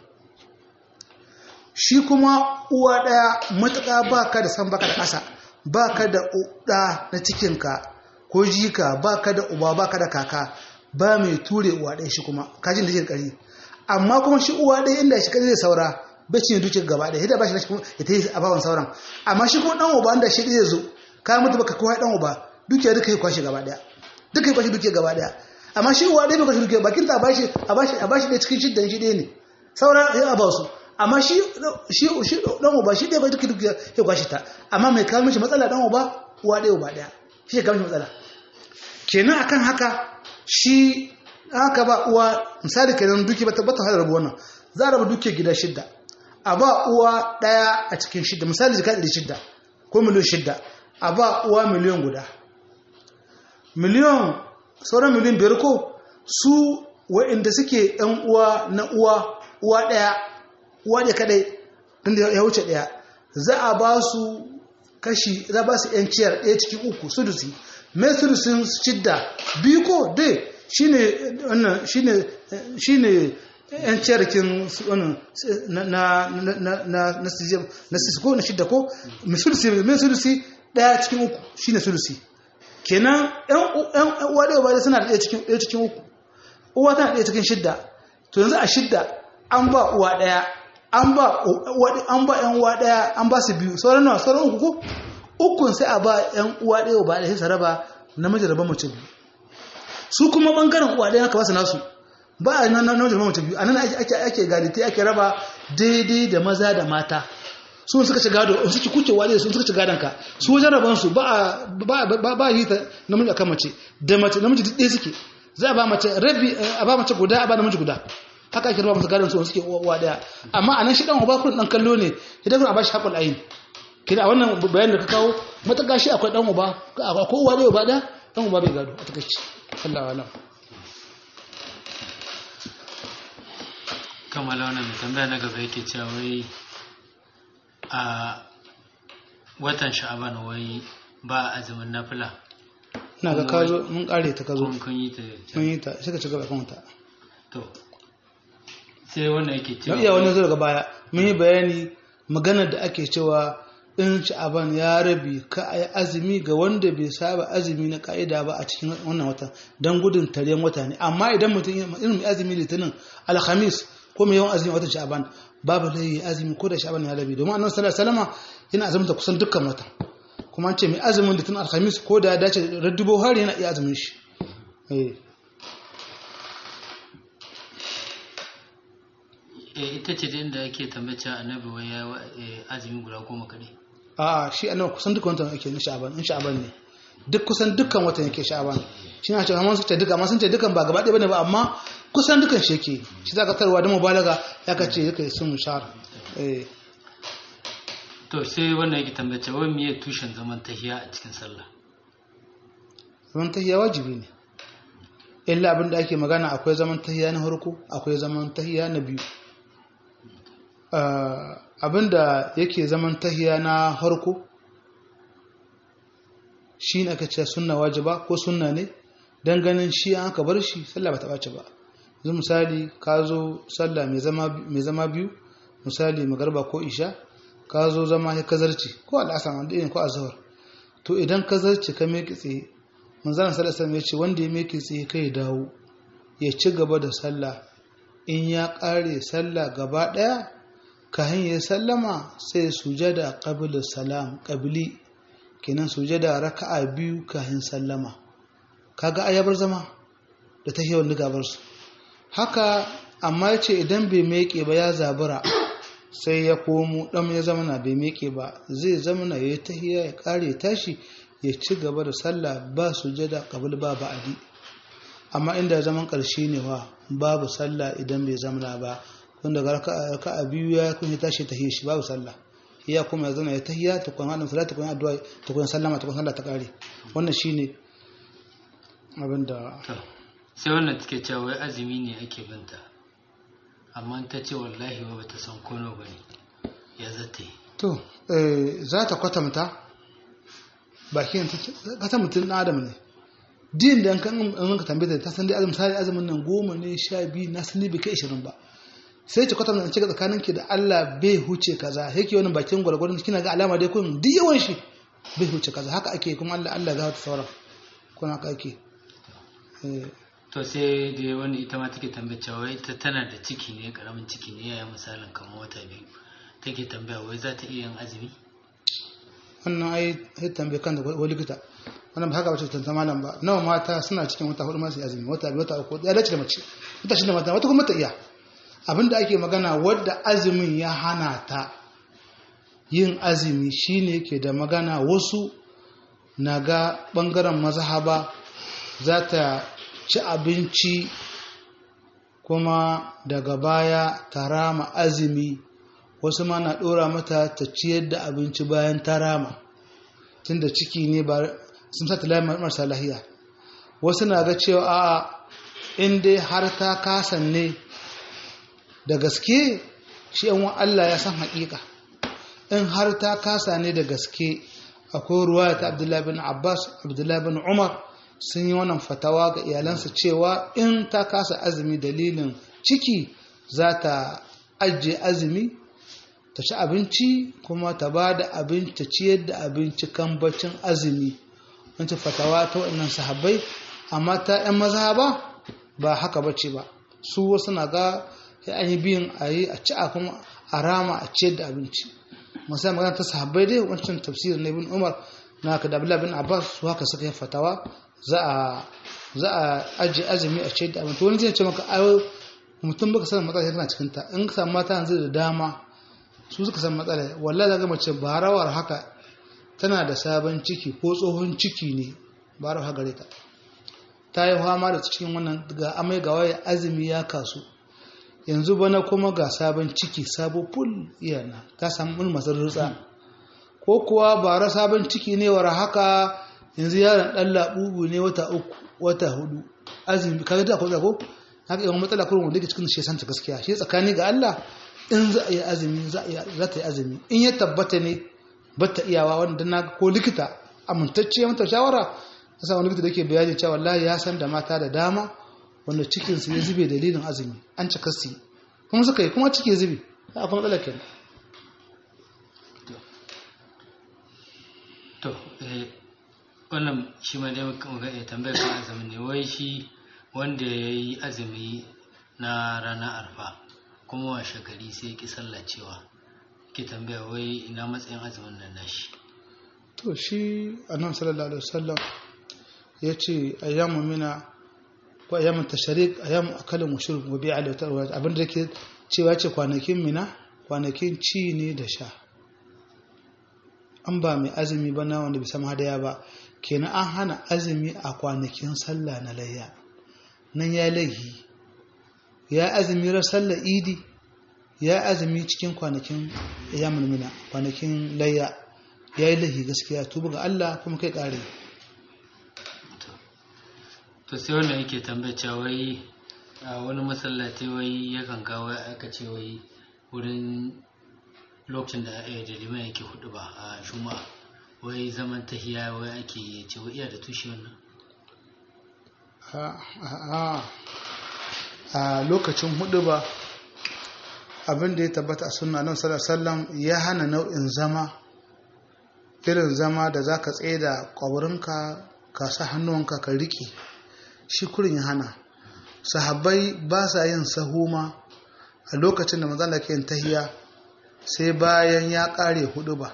shi kuma uwa ɗaya matuƙa ba ka da san baka da ƙasa ba ka da ɗa na cikinka ko jika ba ka da uba ba ka da kaka ba mai ture uwa ɗaya shi kuma kajin da ke ƙari amma kuma shi uwa ɗaya inda shi zai saura bai cinye dukiyar gaba ɗaya yadda ba shi na kuma ya ta yi a bawan sauran amma shi kuma ɗan uba inda shi zai zo ka mutu baka kowa ɗan uba dukiyar duka yi kwashe gaba ɗaya duka yi kwashe dukiyar gaba ɗaya amma shi uwa ɗaya bai kwashe dukiyar bakin ta a bashi a bashi a bashi ɗaya cikin shidda shi ɗaya ne sauran ya a ba su amma shi shi shi ɗan uba shi ɗaya bai dukiyar dukiyar ya kwashe ta amma mai kawo mishi matsala ɗan uba uwa ɗaya uba ɗaya shi ya kawo mishi matsala kenan akan haka shi haka ba uwa misali kenan duki ba tabbata har rabu wannan za a raba duki gida shidda a ba uwa daya a cikin shidda misali jika ɗari shidda ko miliyan shidda a ba uwa miliyan guda miliyan sauran miliyan biyar ko su wa'inda suke yan uwa na uwa uwa daya uwa ɗaya kadai inda ya wuce daya za a ba su kashi za ba su yan ciyar ɗaya cikin uku sudusi mai sudusin shidda biyu ko dai shine wannan shine shine yan ciyarkin wannan na na na na na sijim na ko na shidda ko misulusi misulusi daya cikin uku shine sulusi kenan yan yan uwa da ba suna da daya cikin daya cikin uku uwa tana daya cikin shidda to yanzu a shidda an ba uwa daya an ba an ba yan uwa daya an ba su biyu sauran nawa sauran uku ko ukun sai a ba yan uwa daya ba da sai saraba namiji raba mace biyu su kuma bangaren uwa ɗaya aka ba su nasu ba a nan nan jama'a mace biyu a nan ake ake galite ake raba daidai da maza da mata su suka ci gado su ci kuke wale su suka ci gadon ka su wajen raban su ba ba ba ba yi ta namiji akan mace da mace namiji duk ɗaya suke za a ba mace rabi a ba mace guda a ba namiji guda haka ake raba musu gadon su suke uwa ɗaya amma a nan shi dan uba kun dan kallo ne idan kun a ba shi haƙul ayin kina wannan bayanin da ka kawo mataka shi akwai dan uba ko uwa ɗaya uba ɗaya dan uba bai gado a takaici Allah wa kammala wannan tambaya na gaba yake cewa wai a watan sha'aban wai ba azumin nafila na ga kazo mun kare ta kazo kun kun yi ta mun yi ta sai ka ci gaba kan ta to sai wannan yake don cewa iya wani zo daga baya mun yi bayani maganar da ake cewa in sha'aban ya rabi ka a yi azumi ga wanda bai saba azumi na ka'ida ba a cikin wannan wata don gudun taryen wata ne amma idan mutum irin mai azumi litinin alhamis ko mai yawan azumi watan sha'aban babu lai azumi ko da sha'aban ya rabi domin annabi sallallahu alaihi wasallam yana azumta kusan dukkan wata kuma an ce mai azumin litinin alhamis ko da ya dace raddubo har yana iya azumin shi eh eh ita ce da inda ake tambace annabi wai ya wa- eh, azumi guda goma kadai a shi annabi kusan dukkan watan yake na sha'aban in sha'aban ne duk kusan dukkan watan yake sha'aban shi na cewa amma sun ce duka amma sun ce dukan ba gaba ɗaya bane ba amma kusan dukkan shi yake shi za ka tarwa da mubalaga ya ka ce yake sun shahar eh to sai wannan yake tambace wai miye tushen zaman tahiya a cikin sallah zaman tahiya wajibi ne illa abin da ake magana akwai zaman tahiya na farko akwai zaman tahiya na biyu Ah, abin da yake zaman tahiya na farko shi ne aka ce sunna wajiba ko sunna ne don ganin shi an aka bar shi sallah ba ta ɓace ba yanzu misali ka zo sallah mai zama mai zama biyu misali magarba ko isha ka zo zama ya kazarci ko al'asar wanda ne ko azhar to idan kazarci ka meke tsaye manzana sallallahu alaihi ya ce wanda ya meke tsaye kai dawo ya ci gaba da sallah in ya ƙare sallah gaba ɗaya kahin ya sallama sai sujada qabla salam qabli kenan sujada raka'a biyu kahin sallama kaga ayabar zama da ta hewan gabar su haka amma yace idan bai meke ba ya zabura sai ya komo dan ya zama na bai meke ba zai zama na yayi tahiya ya kare tashi ya ci gaba da sallah ba sujada qabl ba ba'di amma inda zaman karshe ne wa babu sallah idan bai zamana ba kun daga raka'a raka'a biyu ya kun ya tashi tahiyya shi babu sallah iya kuma ya zama ya tahiyya ta kuma wannan salatu kuma addu'a ta kuma sallama ta kuma sallah ta kare wannan shine abinda to sai wannan take cewa wai azumi ne ake binta amma ta ce wallahi ba bata san kono bane ya zata yi to eh za ta kwatanta bakin ta kasa mutum na adam ne din da kan an ka tambaye ta san dai azumin sai azumin nan goma ne sha biyu na sani bai kai 20 ba sai ki kwatanta in ce tsakanin ki da Allah bai huce kaza yake wani bakin gwargwaron kina ga alama dai kun duk yawan shi bai huce kaza haka ake kuma Allah Allah ga ta sauran kuna haka ake eh to sai da wani ita ma take tambaya cewa wai ita tana da ciki ne karamin ciki ne yaya misalin kamar wata biyu take tambaya wai za ta iya yin azumi wannan ai sai tambaye kan da wani likita wannan ba haka bace tantama malam ba nawa mata suna cikin wata hudu masu azumi wata biyu wata uku ya dace da mace wata shi da mata wata kuma ta iya abinda ake magana wadda azumin ya hana ta yin azumi shine ke da magana wasu na ga bangaren mazhaba za ta ci abinci kuma daga baya ta rama azumi wasu ma na ɗora mata ta ciyar da abinci bayan ta rama tunda ciki ne ba sun sa talai marasa lahiya wasu na ga cewa a in dai har ta kasan ne da gaske shi yan Allah ya san haƙiƙa in har ta kasa ne da gaske akwai ruwa ta abdullahi bin abbas abdullahi bin umar sun yi wannan fatawa ga iyalansa cewa in ta kasa azumi dalilin ciki za ta ajiye azumi ta ci abinci kuma ta ba da abinci ta ciyar da abinci kan baccin azumi wancan fatawa ta waɗannan sahabbai amma ta 'yan maza ba ba haka bace ba su wasu na ga sai an yi biyun a yi a ci a kuma a rama a ciyar da abinci masu magana ta sahabbai dai wancan tafsirin na ibn umar na ka da abdullahi bin abbas su haka suka yi fatawa za a za a ajiye azumi a ciyar da abinci wani zai ce maka ayo mutum baka sanin matsala tana cikin ta in ka samu mata yanzu da dama su suka san matsala wallahi zaga mace ba rawar haka tana da sabon ciki ko tsohon ciki ne ba rawar haka gare ta ta yi fama da cikin wannan ga amai ga waye azumi ya kasu yanzu bana kuma ga sabon ciki sabo ful iyana ta samu mun masu rutsa ko kuwa bara sabon ciki ne war haka yanzu yaron dan labubu ne wata uku wata hudu azumi kaga da ko ko haka yawan matsala kurun wanda ke cikin shi santa gaskiya shi tsakani ga Allah in za a yi azumi za ta yi azumi in ya tabbata ne bata iyawa wanda na ko likita amintacce mata shawara sa wani likita da ke bayani cewa wallahi ya san da mata da dama wanda cikinsu ya zube dalilin azumi an cika su kuma suka yi kuma ciki zube a kuma matsala kenan to wannan shi ma dai muka iya tambayar kan azumin ne wai shi wanda ya yi azumi na ranar arfa kuma washe gari sai ki sallacewa ki tambaya wai ina matsayin azumin nan nashi to shi annabi sallallahu alaihi wasallam ya ce ayyamu mina ko ayyamun tashrik ayyamu akalin mushrik wa bi'a da tarwa abin da yake cewa ce kwanakin mina kwanakin ci ne da sha an ba mai azumi ba na wanda bisa hadaya ba kenan an hana azumi a kwanakin sallah na layya nan ya laihi ya azumi ran sallah idi ya azumi cikin kwanakin ya mulmina kwanakin layya ya yi laihi gaskiya tuba ga Allah kuma kai kare to sai wannan yake tambaya cewa wai a wani masallaci wai yakan kawo aka ce wai wurin lokacin da ya da liman yake hudu ba a juma'a wai zaman tahiya wai ake ce wai iya da tushe wannan a lokacin hudu ba abin da ya tabbata a sunna nan sallam ya hana nau'in zama irin zama da za ka tsaye da ƙwabarinka ka sa hannuwanka ka riƙe shi kurin ya hana sahabbai ba sa yin sahuma a lokacin da manzan da ke yin tahiya sai bayan ya ƙare hudu ba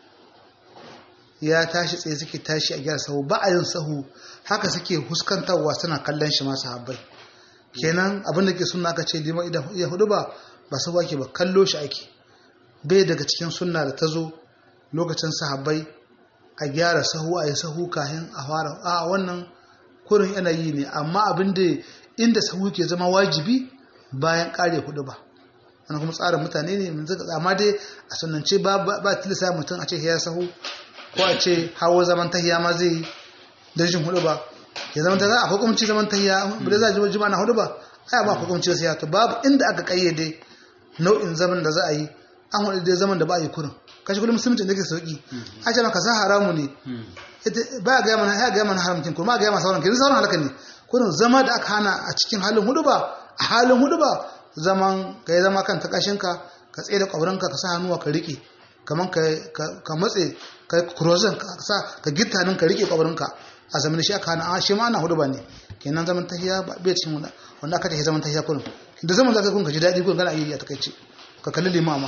ya tashi tsaye suke tashi a gyara sahu ba a yin sahu haka suke huskantarwa suna kallon shi masu habbai kenan abinda ke suna aka ce liman idan iya hudu ba ba sahu ake ba kallo shi ake bai daga cikin sunna da ta zo lokacin sahabbai a gyara sahu a yi sahu kahin a fara a wannan kurin yanayi ne amma abin da inda sahu ke zama wajibi bayan kare hudu ba wani kuma tsarin mutane ne amma dai a sunance ba tilisa mutum a ce ya sahu ko a ce hawo zaman tahiya ma zai yi don jin hudu ba ya zama ta za a hukumci zaman tahiya ba da za a ji jima na hudu ba ai ba hukumci sai to babu inda aka kayyade nau'in zaman da za a yi an hudu dai zaman da ba a yi kurin kashi kullum musulunci da ke sauki a ce maka sa haramu ne ba ga mana ya ga mana haramcin kuma ga mana sauran kin sauran halaka ne kurin zama da aka hana a cikin halin hudu ba a halin hudu ba zaman ka yi zama kan takashinka ka tsaye da kwabrinka ka sa hannuwa ka riƙe kamar ka matse ka kurozin ka sa ka gitta nan ka riƙe kwabrinka a zaman shi aka hana a shi ma ana hudu ba ne kenan zaman tahiya ba bai cikin wanda wanda aka tafi zaman tahiya kurin da zaman za ka kun ka ji daɗi kurin kana yi a takaice ka kalli limama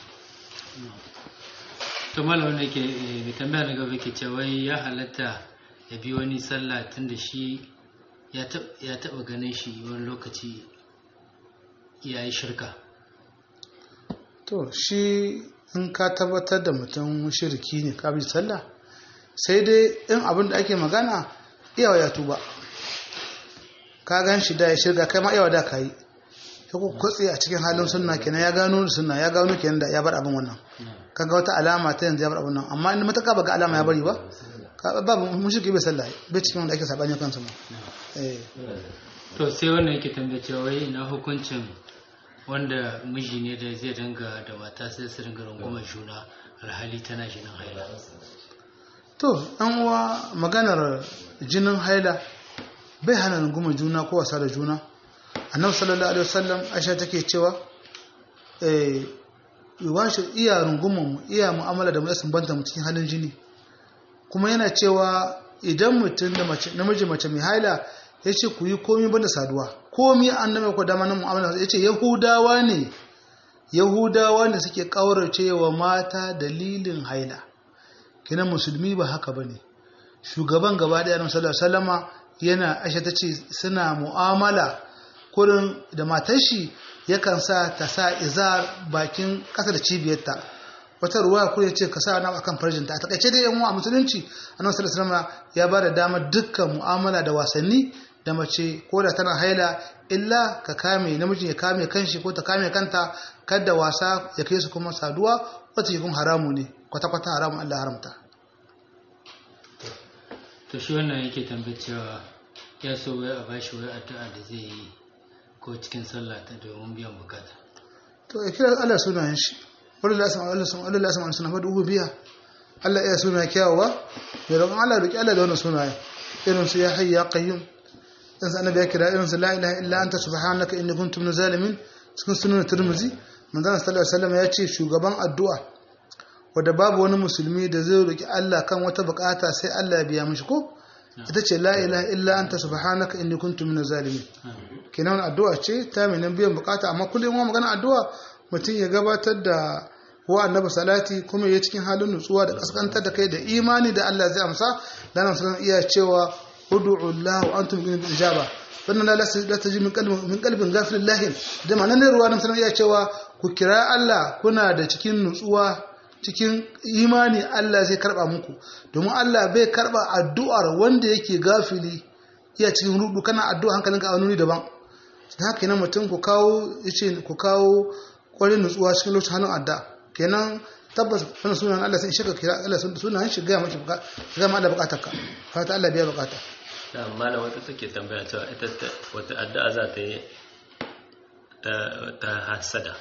to malam wanda ke mai tambaya na gaba ke cewa ya halatta ya bi wani sallah tun da shi ya taɓa ganin shi wani lokaci ya yi shirka to shi in ka tabbatar da mutum shirki ne ka bi sallah sai dai in abin da ake magana iyawa ya tuba ka gan shi da ya shirka kai ma iyawa da ka yi ya ku kwatse a cikin halin sunna kenan ya gano sunna ya gano kenan da ya bar abin wannan kaga wata alama ta yanzu ya bar abin nan amma in mataka ba ga alama ya bari ba ba mushriki bai sallah bai cikin wanda ake sabani kansu ma eh to sai wannan yake tambaye cewa wai ina hukuncin wanda miji ne da zai dinga da mata sai su dinga rungumar juna alhali tana jinin haila to an uwa maganar jinin haila bai hana rungumar juna ko wasa da juna annabi sallallahu alaihi wasallam aisha take cewa eh yawanci iya rungumar mu iya mu'amala da mu sun banta mu cikin halin jini kuma yana cewa idan mutum da mace namiji mace mai haila ya ce ku yi komi banda saduwa komi annabi ko dama nan mu'amala ya ce yahudawa ne yahudawa ne suke kaurace wa mata dalilin haila kina musulmi ba haka bane shugaban gaba daya annabi sallallahu alaihi wasallama yana aisha tace suna mu'amala kurin da matar shi yakan sa ta sa izar bakin kasa da cibiyarta wata ruwa ko ya ce ka sa na akan farjinta a takaice dai yan uwa musulunci annabi sallallahu alaihi wasallam ya bada damar dukkan mu'amala da wasanni da mace ko da tana haila illa ka kame namijin ya kame kanshi ko ta kame kanta kada wasa ya kai su kuma saduwa wata yi kuma haramu ne kwata kwata haramun Allah haramta to shi wannan yake tambayar cewa ya so wai a bashi wai addu'a da zai yi ko cikin sallah ta domin biyan bukata to ya kira Allah sunayen shi wani la sama Allah sama Allah la sama sunan fadu biya Allah ya suna kyawawa ya roƙon Allah roƙi Allah da wannan sunaye irin su ya hayy ya qayyum dan sa annabi ya kira irin su la ilaha illa anta subhanaka inni kuntu minaz zalimin cikin sunan Tirmidhi manzon sallallahu alaihi wasallam ya ce shugaban addu'a wanda babu wani musulmi da zai roƙi Allah kan wata bukata sai Allah ya biya mishi ko ita ce la ilaha illa anta subhanaka inni kuntu minaz zalimin kenan addu'a ce ta mai nan biyan bukata amma kullum ma magana addu'a mutum ya gabatar da wa annabi salati kuma ya cikin halin nutsuwa da kaskantar da kai da imani da Allah zai amsa dan nan iya cewa ud'u Allah wa antum bil ijaba wannan la la taji min qalbin min qalbin ghafilin lahin da ma'anar ne ruwa nan sanan ya cewa ku kira Allah kuna da cikin nutsuwa cikin imani Allah zai karba muku domin Allah bai karba addu'ar wanda yake gafili iya cikin rudu kana addu'a hankalinka a wani daban da haka yana mutum ku kawo yace ku kawo kwarin nutsuwa cikin lokacin hannun adda kenan tabbas wannan sunan Allah sai shaka kira Allah sunan shi ga maki ga ma da bukatarka fata Allah biya bukata da malam wata take tambaya cewa ita wata addu'a za ta yi ta hasada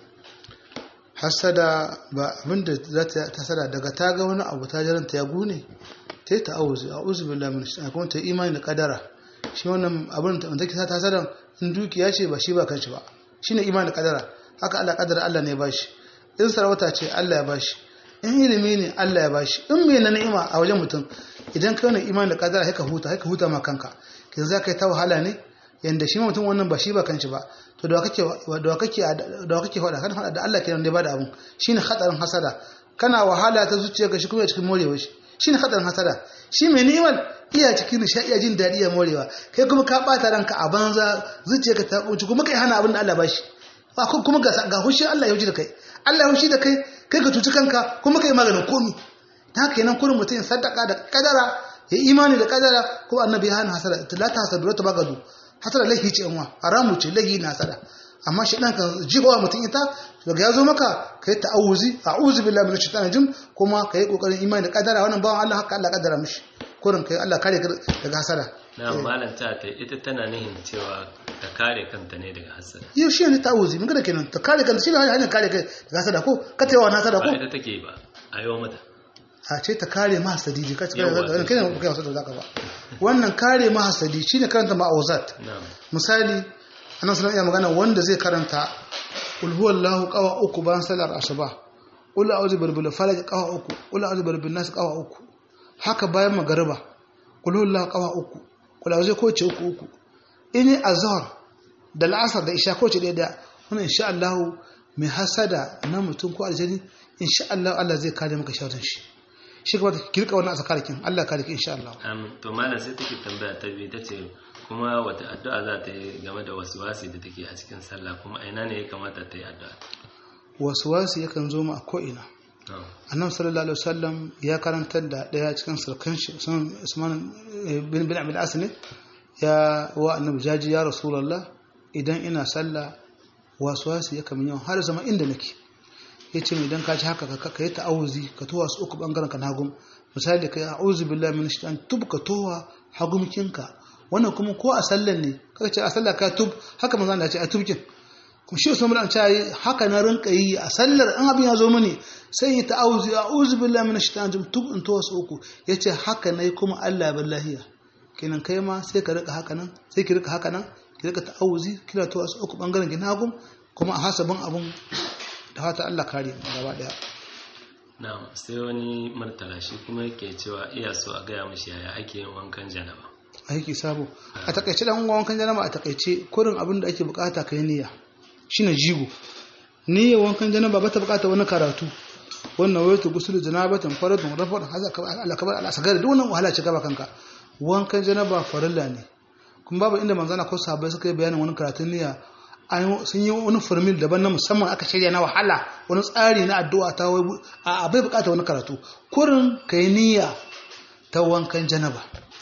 hasada ba abinda za ta hasada daga ta ga wani abu ta jaranta ya gune ta yi ta'awuzi a uzu billahi min shaitan kuma ta yi imani da kadara shi wannan abin da take ta hasada in dukiya ce ba shi ba kanshi ba shine imani da kadara haka Allah kadara Allah ne ya bashi in sarauta ce Allah ya bashi in ilimi ne Allah ya bashi in me na ni'ima a wajen mutum idan ka wani imani da kadara haka huta haka huta ma kanka kin za ka yi ta wahala ne yanda shi mutum wannan ba shi ba kanshi ba to da kake da kake da kake faɗa kan faɗa da Allah kenan da ba da abun shine hadarin hasada kana wahala ta zuciya ga shi kuma cikin morewa shi shine hadarin hasada shi mai ni'imar iya cikin nishaɗi iya jin daɗi ya morewa kai kuma ka ɓata ranka a banza zuciyarka ta kunci kuma kai hana abin da Allah ba shi kuma ga ga hushi Allah ya hushi da kai Allah ya hushi da kai kai ka cuci kanka kuma kai maganin komi ta haka kenan kurin mutum ya sadaka da kadara ya imani da kadara ko annabi ya hana hasada la ta hasadu ta bagadu hasada lahi ce yanwa haramu ce lahi na hasada amma shi dan kan jigowa mutum ita daga ya zo maka kai ta'awuzi a'udhu billahi minash shaitani rajim kuma kai kokarin imani da kadara wannan bawan Allah haka Allah kadara mishi kurin kai Allah kare daga hasada na malam ta ta ita tana nihin cewa ta kare kanta ne daga hasada yau shi ne ta'awuzi mun ga kenan ta kare kanta shi ne hanyar kare kai daga hasada ko ka tayawa na hasada ko ba ita take ba a yau mata a ce ta kare ma hasadi ji ka ce kai ne kai ne hasada zaka ba wannan kare ma hasadi shine karanta ma'awuzat misali annabi sallallahu alaihi magana wanda zai karanta qul huwallahu qawa uku bayan salar asuba qul a'udhu birabbil falaq qawa uku qul a'udhu birabbin nas qawa uku haka bayan magariba qul huwallahu qawa uku qul a'udhu ko ce uku uku ini azhar da al'asar da isha ko ce ɗaya da wannan insha Allah mai hasada na mutum ko aljani insha Allah Allah zai kare maka sharrin shi shi kuma kirka wannan asakarikin Allah kare ki insha Allah amin to malam sai take tambaya ta biyu tace kuma wata addu'a za ta yi game da waswasi da take a cikin sallah kuma a ina ne ya kamata ta yi addu'a waswasi yakan zo mu a ko ina annabi sallallahu alaihi wasallam ya karantar da daya cikin sulkan shi Usman bin bin Abdul Asni ya wa annabi jaji ya rasulullah idan ina sallah waswasi yakan min yawan har zama inda nake yace idan ka ci haka ka yi ta'awuzi ka towa su uku bangaren ka hagum misali kai a'udhu billahi minash shaitan tub ka towa hagumkinka wannan kuma ko a sallan ne kaga ce a sallah ka tub haka manzo Allah ya ce a tubkin kuma shi Usman bin ce haka na rinka yi a sallar an abin ya zo mini sai yi ta'awuzi a'udhu billahi minash shaitan tub in towa su uku yace haka nayi kuma Allah billahi kenan kai ma sai ka rika haka nan sai ki rika haka nan ki rika ta'awuzi kira towa su uku bangaren ki hagum kuma a hasabin abun da fata Allah kare mu gaba daya na'am sai wani martala shi kuma yake cewa iya so a gaya mishi yaya ake yin wankan janaba aiki sabo a takaice dan wankan janaba a takaice kurin abin da ake bukata kai niyya shine jigo niyyar wankan janaba ba ta bukata wani karatu wannan wayatu gusul janabatan faradun rafar haza Allah kabar al asgar duk wannan wahala ce gaba kanka wankan janaba farilla ne kuma babu inda manzana ko sahabbai suka yi bayanin wani karatun niyya sun yi wani formil daban na musamman aka shirya na wahala wani tsari na addu'a ta wai a bai bukata wani karatu kurin kai niyya ta wankan janaba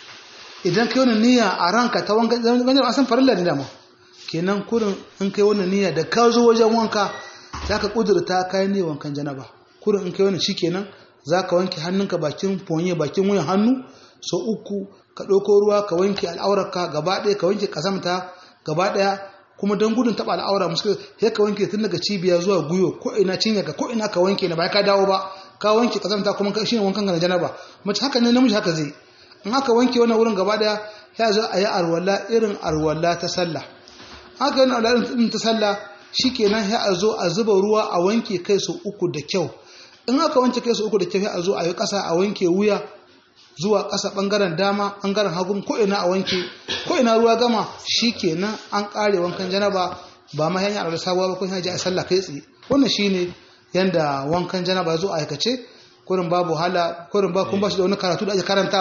idan kai wani niyya a ranka ta wankan janaba an san farilla ne dama kenan kurin in kai wani niyya da ka zo wajen wanka za ka kudurta kayan niyyar wankan janaba kurin in kai wani shi kenan za ka wanke hannunka bakin fonye bakin wuyan hannu so uku ka ɗauko ruwa ka wanke al'aurarka gaba ɗaya ka wanke ƙasamta gaba ɗaya kuma don gudun taɓa al'aura musu sai ka wanke tun daga cibiya zuwa guyo ko ina cinya ka ko ina ka wanke na ba ka dawo ba ka wanke ƙasamta kuma shi ne wankan ga janaba mace haka ne namiji haka zai in aka wanke wannan wurin gaba ɗaya ya zo a yi arwala irin arwala ta sallah haka yana arwala irin ta sallah shikenan ya a zo a zuba ruwa a wanke kai su uku da kyau in aka wanke kai su uku da kyau ya a zo a yi ƙasa a wanke wuya zuwa ƙasa ɓangaren dama ɓangaren hagun ko ina a wanke ko ina ruwa gama shi kenan an ƙare wankan janaba ba ma hanyar da sabuwa ba ko hanyar a sallah kai tsaye wannan shine yanda wankan janaba zo a aikace kurin babu hala kurin ba kun ba shi da wani karatu da ake karantawa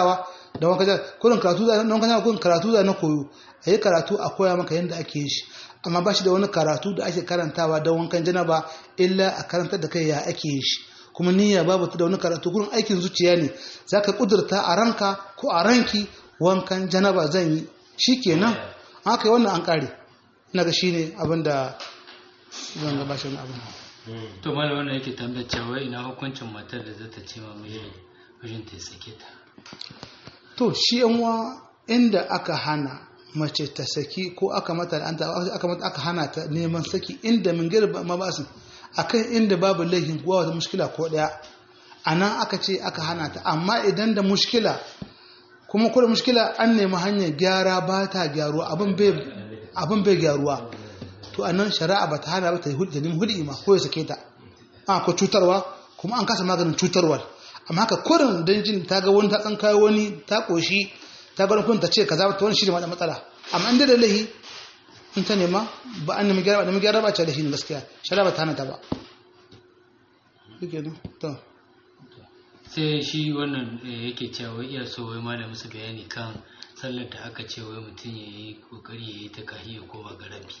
da wanka janaba kurin karatu za na wanka janaba kurin karatu za na koyo a yi karatu a koya maka yadda ake yi shi amma ba shi da wani karatu da ake karantawa don wankan janaba illa a karantar da kai ya ake yi shi kuma niyya babu ta da wani karatu kurin aikin zuciya ne za ka kudurta a ranka ko a ranki wankan janaba zan yi shi kenan haka yi wannan an kare na ga shi ne abin da zan gaba shi abin to malam wannan yake tambayar cewa ina hukuncin matar da zata ce ma mai mijin ta sake ta to shi yanwa inda aka hana mace ta saki ko aka mata aka mata aka hana ta neman saki inda min girba mabasin akan inda babu laifin kuwa wata mushkila ko daya anan aka ce aka hana ta amma idan da mushkila kuma kuma mushkila an nemi hanyar gyara ba ta gyaruwa abin bai gyaruwa to anan shari'a ba ta hana ba ta yi hudu nemi hudu ma ko ya sake ta a ko cutarwa kuma an kasa maganin cutarwar amma haka kurin don jin ta ga wani ta tsan kayo wani ta koshi ta ga wani ta ce kaza ta wani shi ne matsala amma inda da lahi in ta nema ba an nemi gyara ba nemi gyara ba ce da shi ne gaskiya shari'a ba ta hana ta ba to sai shi wannan yake cewa wai iya so wai malam musu bayani kan sallar da aka ce wai mutum ya yi kokari ya yi ta kahiya ko ba garabi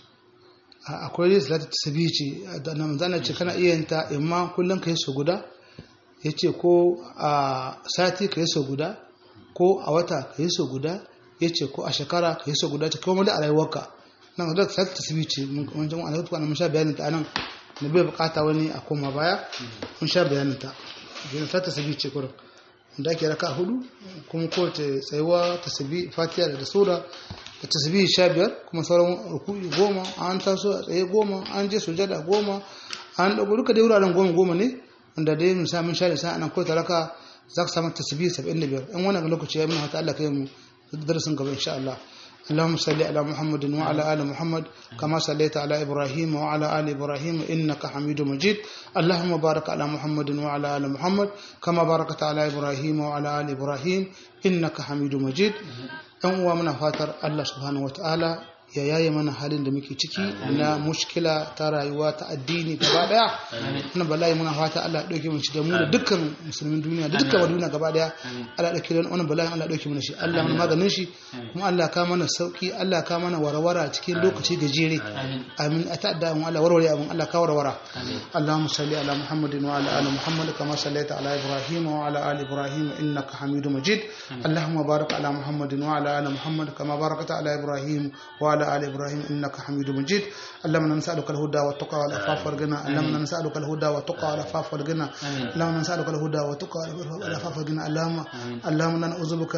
akwai dai salatu tasbih ce da nan zana ce kana iya yin ta imma kullum kai so guda yace ko a sati kai so guda ko a wata kai so guda yace ko a shekara kai so guda ce kuma da a rayuwarka nan da salatu tasbih ce mun ji mun alƙur'ani mun sha bayanin ta anan ne bai bukata wani a koma baya mun sha bayanin ta yana ta tasbih ce kurin da ake raka hudu kuma ko ta tsayuwa tasbih fatiha da sura da tasbih sha biyar kuma sauran ruku'i goma an taso a tsaye goma an je sujada goma an dago duka dai wuraren goma goma ne wanda dai mun samu sha da sa anan ko ta raka za ka samu tasbih 75 in wannan lokaci ya muna hata Allah kai mu darasin gaba insha Allah اللهم صل على محمد وعلى آل محمد كما صليت على إبراهيم وعلى آل إبراهيم إنك حميد مجيد اللهم بارك على محمد وعلى آل محمد كما باركت على إبراهيم وعلى آل إبراهيم إنك حميد مجيد أن ومن فاتر الله سبحانه وتعالى ya yaye mana halin da muke ciki na mushkila ta rayuwa ta addini gaba daya wannan bala'i muna fata Allah ya dauke mu shi da mu da dukkan musulmin duniya da dukkan duniya gaba daya Allah ya dauke wannan bala'i Allah ya dauke mana shi Allah mana maganin shi kuma Allah ka mana sauki Allah ka mana warwara cikin lokaci gajere amin a ta'adda mu Allah warware abun Allah ka warwara Allahumma salli ala Muhammadin wa ala ali Muhammad kama sallaita ala Ibrahim wa ala ali Ibrahim innaka Hamidum Majid Allahumma barik ala Muhammadin wa ala ali Muhammad kama barakta ala Ibrahim wa على آل إبراهيم إنك حميد مجيد اللهم نسألك الهدى والتقى والعفاف والغنى اللهم نسألك الهدى والتقى والعفاف والغنى اللهم نسألك الهدى والتقى والعفاف والغنى اللهم اللهم نعوذ بك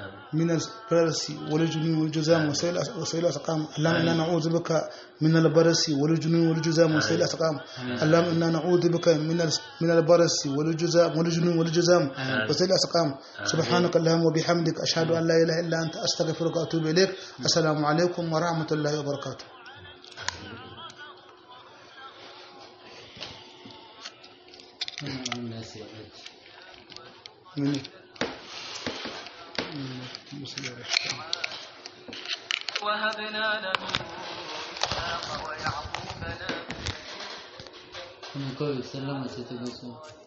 من البرس والجنون والجزام وسيل الأسقام اللهم إنا نعوذ بك من البرس والجنون والجزام وسيل الأسقام اللهم إنا نعوذ بك من من البرس والجزام والجنون والجزام وسيل الأسقام سبحانك اللهم وبحمدك أشهد أن لا إله إلا أنت أستغفرك وأتوب إليك السلام عليكم ورحمة الله وبركاته من وهبنا له إسحاق ويعقوب نافلة kuma kawai sallama sai ta gaso